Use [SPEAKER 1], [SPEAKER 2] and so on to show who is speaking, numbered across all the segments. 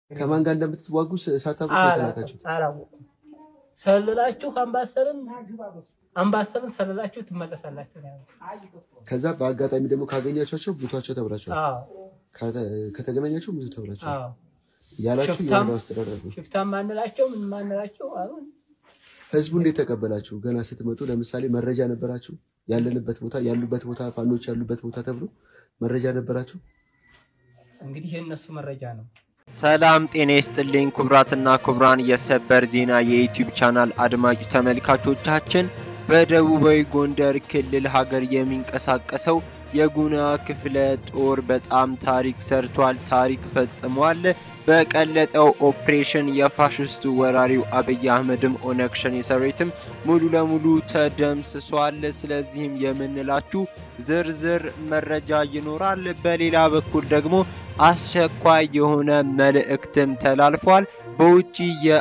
[SPEAKER 1] ከማን ጋር እንደምትዋጉ ሳታውቁ ተላካችሁ።
[SPEAKER 2] አላወኩም። ሰልላችሁ አምባሰልን አምባሰልን ሰልላችሁ ትመለሳላችሁ ነው ያሉት።
[SPEAKER 1] ከዛ በአጋጣሚ ደግሞ ካገኛቸው ሙቷቸው ተብላችኋል።
[SPEAKER 2] አዎ
[SPEAKER 1] ከተ- ከተገናኛቸው ሙቱ ተብላችኋል
[SPEAKER 2] አዎ።
[SPEAKER 1] ያላችሁ
[SPEAKER 2] ሽፍታም-
[SPEAKER 1] የወረዳው አስተዳደር ነው።
[SPEAKER 2] ሽፍታም ማንላቸው ምን ማንላቸው አሁን
[SPEAKER 1] ህዝቡ እንዴት ተቀበላችሁ? ገና ስትመጡ ለምሳሌ መረጃ ነበራችሁ? ያለንበት ቦታ ያሉበት ቦታ ፋኖች ያሉበት ቦታ ተብሎ መረጃ ነበራችሁ?
[SPEAKER 2] እንግዲህ የእነሱ መረጃ ነው።
[SPEAKER 3] ሰላም ጤና ይስጥልኝ ክቡራትና ክቡራን የሰበር ዜና የዩቲዩብ ቻናል አድማጭ ተመልካቾቻችን በደቡባዊ ጎንደር ክልል ሀገር የሚንቀሳቀሰው የጉና ክፍለ ጦር በጣም ታሪክ ሰርቷል፣ ታሪክ ፈጽሟል። በቀለጠው ኦፕሬሽን የፋሽስቱ ወራሪው አብይ አህመድም ኦነግ ሸኔ ሰራዊትም ሙሉ ለሙሉ ተደምስሷል። ስለዚህም የምንላችሁ ዝርዝር መረጃ ይኖራል። በሌላ በኩል ደግሞ አስቸኳይ የሆነ መልእክትም ተላልፏል። በውጭ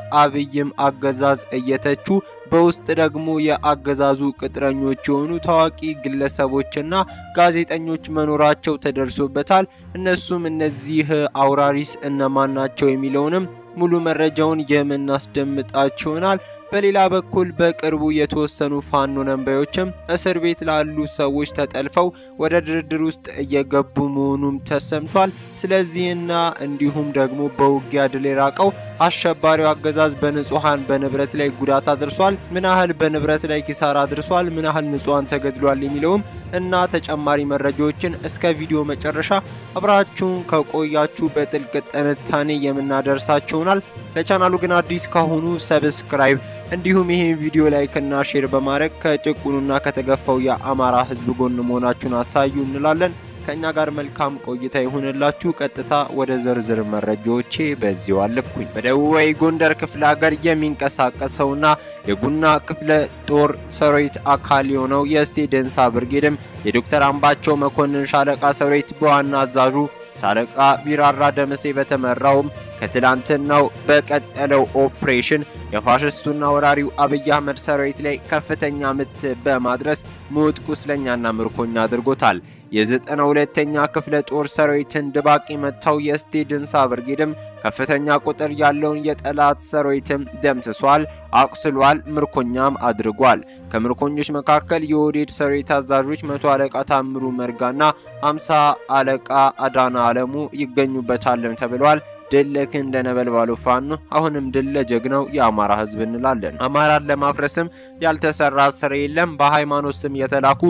[SPEAKER 3] የአብይም አገዛዝ እየተቹ በውስጥ ደግሞ የአገዛዙ ቅጥረኞች የሆኑ ታዋቂ ግለሰቦችና ጋዜጠኞች መኖራቸው ተደርሶበታል። እነሱም እነዚህ አውራሪስ እነማን ናቸው የሚለውንም ሙሉ መረጃውን የምናስደምጣችሁ ይሆናል። በሌላ በኩል በቅርቡ የተወሰኑ ፋኖ ነንባዮችም እስር ቤት ላሉ ሰዎች ተጠልፈው ወደ ድርድር ውስጥ እየገቡ መሆኑም ተሰምቷል። ስለዚህና እንዲሁም ደግሞ በውጊያ ድል የራቀው አሸባሪው አገዛዝ በንጹሐን በንብረት ላይ ጉዳት አድርሷል፣ ምን ያህል በንብረት ላይ ኪሳራ አድርሷል፣ ምን ያህል ንጹሐን ተገድሏል የሚለውም እና ተጨማሪ መረጃዎችን እስከ ቪዲዮ መጨረሻ አብራችሁን ከቆያችሁ በጥልቅ ትንታኔ የምናደርሳችሁ ይሆናል። ለቻናሉ ግን አዲስ ካሁኑ ሰብስክራይብ እንዲሁም ይህን ቪዲዮ ላይክ እና ሼር በማድረግ ከጭቁኑና ከተገፋው የአማራ ሕዝብ ጎን መሆናችሁን አሳዩ እንላለን። ከእኛ ጋር መልካም ቆይታ ይሁንላችሁ። ቀጥታ ወደ ዝርዝር መረጃዎቼ በዚሁ አለፍኩኝ። በደቡባዊ ጎንደር ክፍለ ሀገር የሚንቀሳቀሰውና የጉና ክፍለ ጦር ሰራዊት አካል የሆነው የእስቴ ደንሳ ብርጌድም የዶክተር አምባቸው መኮንን ሻለቃ ሰራዊት በዋና አዛዡ ሻለቃ ቢራራ ደመሴ በተመራውም ከትላንትናው በቀጠለው ኦፕሬሽን የፋሽስቱና ወራሪው አብይ አህመድ ሰራዊት ላይ ከፍተኛ ምት በማድረስ ሞት ቁስለኛና ምርኮኛ አድርጎታል። የዘጠና ሁለተኛ ክፍለ ጦር ሰራዊትን ድባቅ የመታው የእስቴ ድንሳ ብርጌድም ከፍተኛ ቁጥር ያለውን የጠላት ሰራዊትም ደምስሷል፣ አቁስሏል፣ ምርኮኛም አድርጓል። ከምርኮኞች መካከል የኦህዴድ ሰራዊት አዛዦች መቶ አለቃ ታምሩ መርጋና አምሳ አለቃ አዳና አለሙ ይገኙበታልም ተብሏል። ድል ለክንደ ነበልባሉ ፋኖ አሁንም ድል ለጀግናው የአማራ ሕዝብ እንላለን። አማራን ለማፍረስም ያልተሰራ ስራ የለም። በሃይማኖት ስም የተላኩ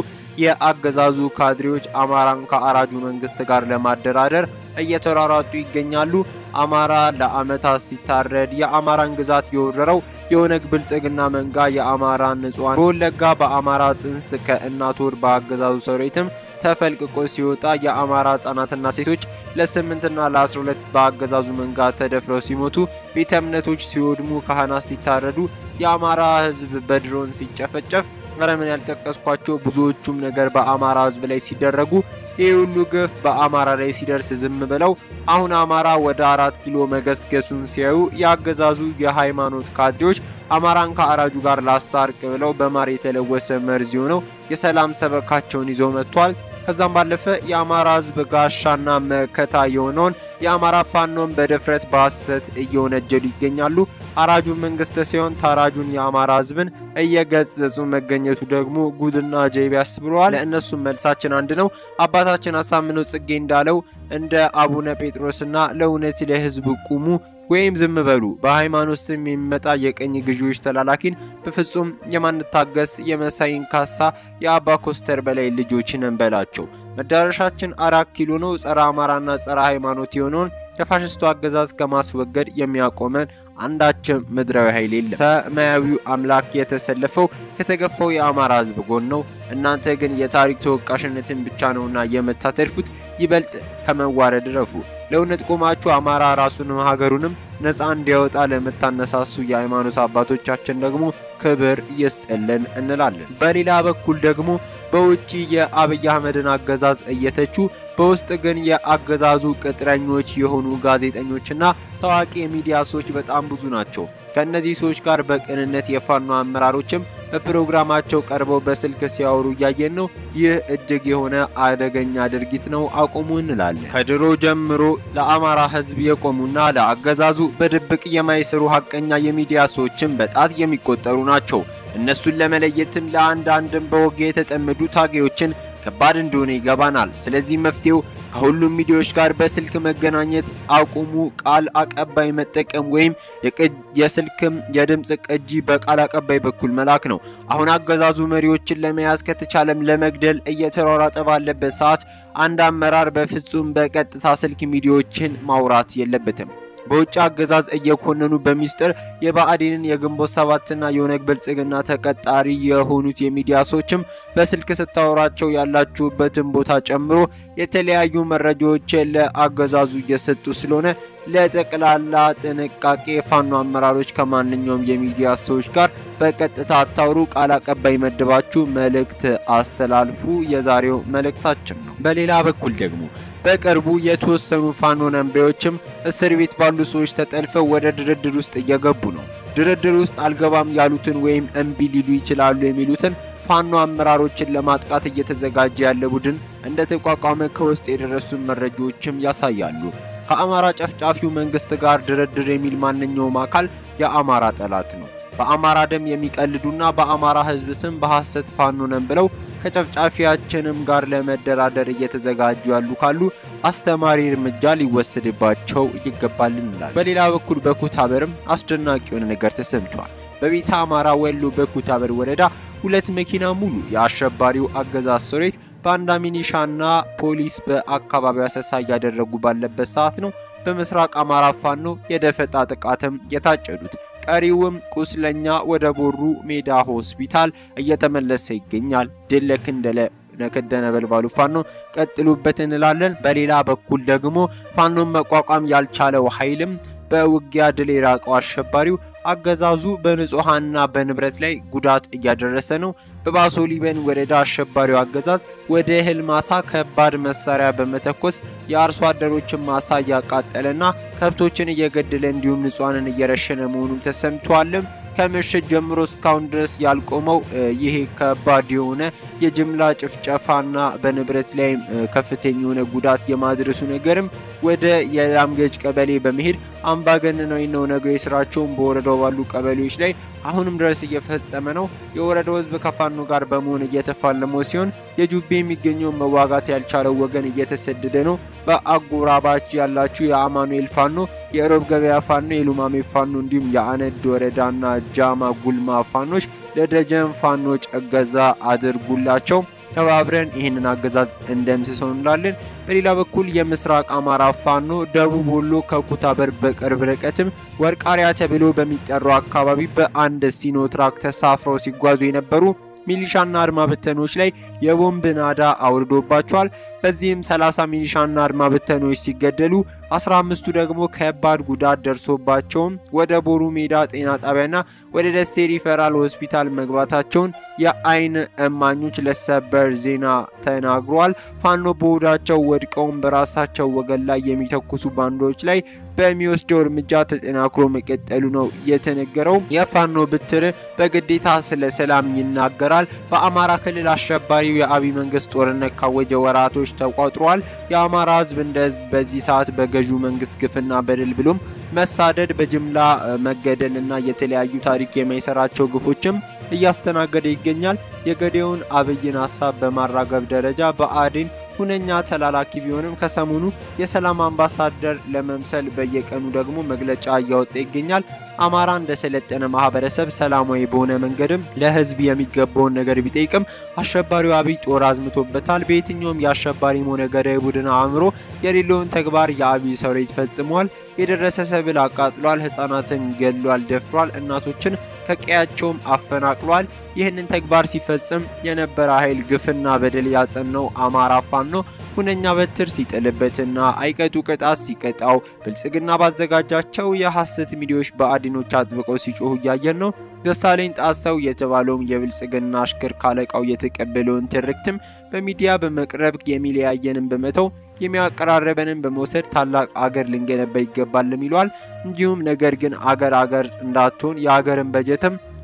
[SPEAKER 3] የአገዛዙ ካድሬዎች አማራን ከአራጁ መንግስት ጋር ለማደራደር እየተሯሯጡ ይገኛሉ። አማራ ለአመታት ሲታረድ የአማራን ግዛት የወረረው የኦነግ ብልጽግና መንጋ የአማራን ንጹሐን በወለጋ በአማራ ጽንስ ከእናት ወር በአገዛዙ ሰራዊትም ተፈልቅቆ ሲወጣ የአማራ ህጻናትና ሴቶች ለስምንትና ለአስራ ሁለት በአገዛዙ መንጋ ተደፍረው ሲሞቱ ቤተ እምነቶች ሲወድሙ ካህናት ሲታረዱ የአማራ ህዝብ በድሮን ሲጨፈጨፍ ቀረምን ያልጠቀስኳቸው ብዙዎቹም ነገር በአማራ ህዝብ ላይ ሲደረጉ ይህ ሁሉ ግፍ በአማራ ላይ ሲደርስ ዝም ብለው አሁን አማራ ወደ አራት ኪሎ መገስገሱን ሲያዩ የአገዛዙ የሃይማኖት ካድሬዎች አማራን ከአራጁ ጋር ላስታርቅ ብለው በማር የተለወሰ መርዝ የሆነው የሰላም ሰበካቸውን ይዘው መጥቷል። ከዛም ባለፈ የአማራ ህዝብ ጋሻና መከታ የሆነውን የአማራ ፋኖን በድፍረት በሐሰት እየወነጀሉ ይገኛሉ። አራጁ መንግስት ሲሆን ታራጁን የአማራ ህዝብን እየገጸጹ መገኘቱ ደግሞ ጉድና ጀይብ ያስብለዋል። ለእነሱም መልሳችን አንድ ነው። አባታችን አሳምነው ጽጌ እንዳለው እንደ አቡነ ጴጥሮስና ለእውነት ለህዝብ ቁሙ ወይም ዝም በሉ። በሃይማኖት ስም የሚመጣ የቀኝ ገዢዎች ተላላኪን በፍጹም የማንታገስ የመሳይን ካሳ የአባ ኮስተር በላይ ልጆች ነን በላቸው። መዳረሻችን አራት ኪሎ ነው። ጸረ አማራና ጸረ ሃይማኖት የሆነውን የፋሽስቱ አገዛዝ ከማስወገድ የሚያቆመን አንዳችም ምድራዊ ኃይል የለም። ሰማያዊው አምላክ የተሰለፈው ከተገፋው የአማራ ህዝብ ጎን ነው። እናንተ ግን የታሪክ ተወቃሽነትን ብቻ ነውና የምታተርፉት። ይበልጥ ከመዋረድ ረፉ። ለእውነት ቆማችሁ አማራ ራሱንም ሀገሩንም ነፃ እንዲያወጣ ለምታነሳሱ የሃይማኖት አባቶቻችን ደግሞ ክብር ይስጥልን እንላለን። በሌላ በኩል ደግሞ በውጭ የአብይ አህመድን አገዛዝ እየተቹ በውስጥ ግን የአገዛዙ ቅጥረኞች የሆኑ ጋዜጠኞችና ታዋቂ የሚዲያ ሰዎች በጣም ብዙ ናቸው። ከእነዚህ ሰዎች ጋር በቅንነት የፋኖ አመራሮችም በፕሮግራማቸው ቀርበው በስልክ ሲያወሩ እያየን ነው። ይህ እጅግ የሆነ አደገኛ ድርጊት ነው፣ አቁሙ እንላለን። ከድሮ ጀምሮ ለአማራ ሕዝብ የቆሙና ለአገዛዙ በድብቅ የማይሰሩ ሀቀኛ የሚዲያ ሰዎችም በጣት የሚቆጠሩ ናቸው። እነሱን ለመለየትም ለአንዳንድም በወግ የተጠመዱ ታጋዮችን ከባድ እንደሆነ ይገባናል። ስለዚህ መፍትሄው ከሁሉም ሚዲያዎች ጋር በስልክ መገናኘት አቁሙ፣ ቃል አቀባይ መጠቀም ወይም የስልክም የድምፅ ቅጂ በቃል አቀባይ በኩል መላክ ነው። አሁን አገዛዙ መሪዎችን ለመያዝ ከተቻለም ለመግደል እየተሯሯጠ ባለበት ሰዓት አንድ አመራር በፍጹም በቀጥታ ስልክ ሚዲያዎችን ማውራት የለበትም። በውጭ አገዛዝ እየኮነኑ በሚስጥር የብአዴንን የግንቦት ሰባትና የኦነግ ብልጽግና ተቀጣሪ የሆኑት የሚዲያ ሰዎችም በስልክ ስታወራቸው ያላችሁበትን ቦታ ጨምሮ የተለያዩ መረጃዎችን ለአገዛዙ እየሰጡ ስለሆነ ለጠቅላላ ጥንቃቄ የፋኖ አመራሮች ከማንኛውም የሚዲያ ሰዎች ጋር በቀጥታ አታውሩ፣ ቃል አቀባይ መድባችሁ መልእክት አስተላልፉ የዛሬው መልእክታችን ነው። በሌላ በኩል ደግሞ በቅርቡ የተወሰኑ ፋኖ ነንቤዎችም እስር ቤት ባሉ ሰዎች ተጠልፈው ወደ ድርድር ውስጥ እየገቡ ነው። ድርድር ውስጥ አልገባም ያሉትን ወይም እምቢ ሊሉ ይችላሉ የሚሉትን ፋኖ አመራሮችን ለማጥቃት እየተዘጋጀ ያለ ቡድን እንደ ተቋቋመ ከውስጥ የደረሱ መረጃዎችም ያሳያሉ። ከአማራ ጨፍጫፊው መንግስት ጋር ድርድር የሚል ማንኛውም አካል የአማራ ጠላት ነው። በአማራ ደም የሚቀልዱና በአማራ ሕዝብ ስም በሐሰት ፋኖ ነን ብለው ከጨፍጫፊያችንም ጋር ለመደራደር እየተዘጋጁ ያሉ ካሉ አስተማሪ እርምጃ ሊወሰድባቸው ይገባል እንላለን። በሌላ በኩል በኩታበርም አስደናቂ የሆነ ነገር ተሰምቷል። በቤተ አማራ ወሎ በኩታበር ወረዳ ሁለት መኪና ሙሉ የአሸባሪው አገዛዝ ሰራዊት ባንዳ ሚኒሻና ፖሊስ በአካባቢው አሰሳ እያደረጉ ባለበት ሰዓት ነው በምስራቅ አማራ ፋኖ የደፈጣ ጥቃትም የታጨዱት። ቀሪውም ቁስለኛ ወደ ቦሩ ሜዳ ሆስፒታል እየተመለሰ ይገኛል። ድል ለክንደለ ነከደ ነበልባሉ ፋኖ ቀጥሉበት እንላለን። በሌላ በኩል ደግሞ ፋኖን መቋቋም ያልቻለው ኃይልም በውጊያ ድል የራቀው አሸባሪው አገዛዙ በንጹሐንና በንብረት ላይ ጉዳት እያደረሰ ነው። በባሶ ሊበን ወረዳ አሸባሪው አገዛዝ ወደ እህል ማሳ ከባድ መሳሪያ በመተኮስ የአርሶ አደሮችን ማሳ እያቃጠለና ከብቶችን እየገደለ እንዲሁም ንጹሐንን እየረሸነ መሆኑን ተሰምቷልም። ከምሽት ጀምሮ እስካሁን ድረስ ያልቆመው ይሄ ከባድ የሆነ የጅምላ ጭፍጨፋና በንብረት ላይም ከፍተኛ የሆነ ጉዳት የማድረሱ ነገርም ወደ የላምገጅ ቀበሌ በመሄድ አምባገነናዊ ነው ነገ ስራቸውን በወረዳው ባሉ ቀበሌዎች ላይ አሁንም ድረስ እየፈጸመ ነው። የወረዳው ሕዝብ ከፋኖ ጋር በመሆን እየተፋለመው ሲሆን የጁቤ የሚገኘውን መዋጋት ያልቻለው ወገን እየተሰደደ ነው። በአጎራባች ያላችሁ የአማኑኤል ፋኖ፣ የሮብ ገበያ ፋኖ፣ የሉማሜ ፋኖ እንዲሁም የአነድ ወረዳና ጃማ ጉልማ ፋኖች ለደጀን ፋኖች እገዛ አድርጉላቸው። ተባብረን ይህንን አገዛዝ እንደምስሰው እንላለን። በሌላ በኩል የምስራቅ አማራ ፋኖ ደቡብ ወሎ ከኩታበር በቅርብ ርቀትም ወርቃሪያ ተብሎ በሚጠራው አካባቢ በአንድ ሲኖትራክ ተሳፍረው ሲጓዙ የነበሩ ሚሊሻና አድማ በተኖች ላይ የቦምብ ናዳ አውርዶባቸዋል። በዚህም 30 ሚሊሻና አድማ በተኖች ሲገደሉ 15ቱ ደግሞ ከባድ ጉዳት ደርሶባቸውም ወደ ቦሩ ሜዳ ጤና ጣቢያና ወደ ደሴ ሪፈራል ሆስፒታል መግባታቸውን የአይን እማኞች ለሰበር ዜና ተናግሯል። ፋኖ በሆዳቸው ወድቀውም በራሳቸው ወገን ላይ የሚተኩሱ ባንዶች ላይ በሚወስደው እርምጃ ተጠናክሮ መቀጠሉ ነው የተነገረው። የፋኖ ብትር በግዴታ ስለ ሰላም ይናገራል። በአማራ ክልል አሸባሪው የአብይ መንግስት ጦርነት ካወጀ ወራቶች ተቆጥሯል። የአማራ ህዝብ እንደ ህዝብ በዚህ ሰዓት በገዢው መንግስት ግፍና በደል ብሎም መሳደድ፣ በጅምላ መገደል እና የተለያዩ ታሪክ የማይሰራቸው ግፎችም እያስተናገደ ይገኛል። የገዴውን አብይን ሀሳብ በማራገብ ደረጃ በአዴን ሁነኛ ተላላኪ ቢሆንም ከሰሞኑ የሰላም አምባሳደር ለመምሰል በየቀኑ ደግሞ መግለጫ እያወጣ ይገኛል። አማራ እንደ ሰለጠነ ማህበረሰብ ሰላማዊ በሆነ መንገድም ለህዝብ የሚገባውን ነገር ቢጠይቅም አሸባሪው አብይ ጦር አዝምቶበታል። በየትኛውም የአሸባሪም ሆነ ገዳይ ቡድን አእምሮ የሌለውን ተግባር የአብይ ሰራዊት ፈጽሟል። የደረሰ ሰብል አቃጥሏል፣ ህጻናትን ገድሏል፣ ደፍሯል፣ እናቶችን ከቀያቸውም አፈናቅሏል። ይህንን ተግባር ሲፈጽም የነበረ ኃይል ግፍና በደል ያጸናው አማራ ፋኖ ሁነኛ በትር ሲጥልበትና አይቀጡ ቅጣት ሲቀጣው ብልጽግና ባዘጋጃቸው የሐሰት ሚዲያዎች በአዲኖች አጥብቀው ሲጮሁ እያየን ነው። ደሳለኝ ጣሰው የተባለውም የብልጽግና አሽከር ካለቃው የተቀበለውን ትርክትም በሚዲያ በመቅረብ የሚለያየንን በመተው የሚያቀራረበንን በመውሰድ ታላቅ አገር ልንገነባ ይገባልም ይሏል። እንዲሁም ነገር ግን አገር አገር እንዳትሆን የአገርን በጀትም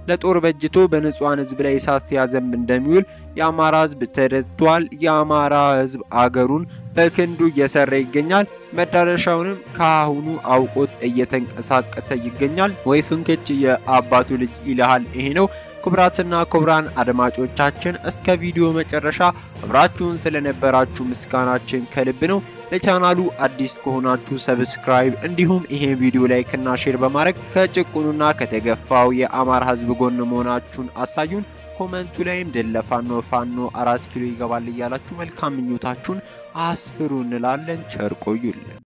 [SPEAKER 3] ለጦር በጅቶ በንጹሐን ህዝብ ላይ እሳት ሲያዘንብ እንደሚውል የአማራ ህዝብ ተረድቷል። የአማራ ህዝብ አገሩን በክንዱ እየሰራ ይገኛል። መዳረሻውንም ከአሁኑ አውቆት እየተንቀሳቀሰ ይገኛል። ወይ ፍንክች የአባቱ ልጅ ይልሃል። ይሄ ነው። ክቡራትና ክቡራን አድማጮቻችን እስከ ቪዲዮ መጨረሻ አብራችሁን ስለነበራችሁ ምስጋናችን ከልብ ነው። ለቻናሉ አዲስ ከሆናችሁ ሰብስክራይብ፣ እንዲሁም ይሄን ቪዲዮ ላይክና ሼር በማድረግ ከጭቁኑና ከተገፋው የአማራ ህዝብ ጎን መሆናችሁን አሳዩን። ኮመንቱ ላይም ድል ለፋኖ ፋኖ አራት ኪሎ ይገባል እያላችሁ መልካም ምኞታችሁን አስፍሩ እንላለን። ቸር ቆዩልን።